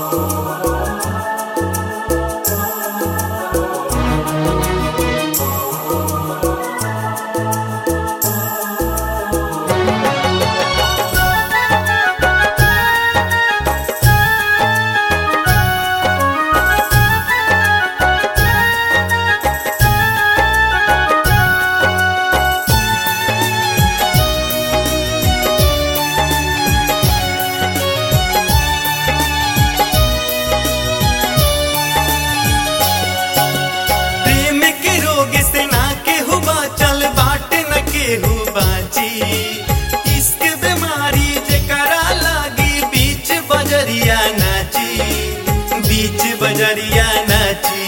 प्रेम के रोग से ना केहू बाचल बाट न केहू बाची इश्क बीमारी जेकरा लागी बीच बजरिया नाची बीच बजरिया नाची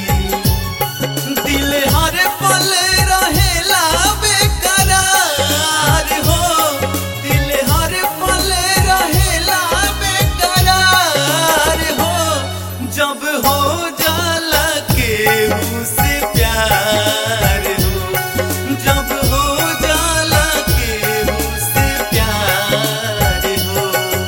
दिल हर पल रहेला बेकरार हो दिल हर पल रहेला बेकरार हो जब हो जाला केहू से प्यार हो जब हो जाला केहू से प्यार हो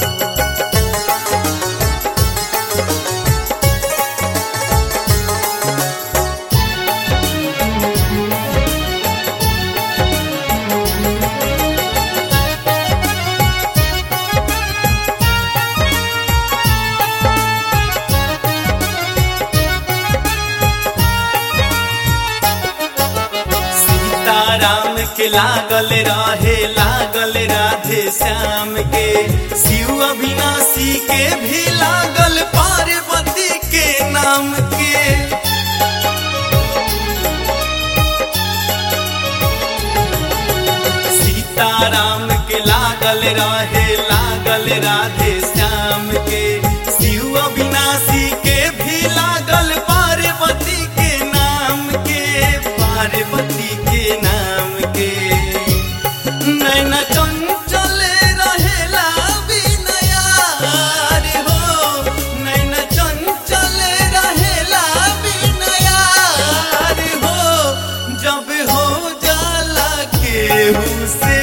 सीताराम के लागल रहे लागल राधे श्याम के शिव अविनाशी के भी लागल पार्वती के नाम के सीताराम के लागल रहे लागल राधे श्याम के शिव अविनाशी के भी लागल पार्वती के नाम के पार्वती के नाम के नैना चंचल रहेला बिनयार हो नैना चंचल रहेला बिनयार हो जब हो जाला केहू से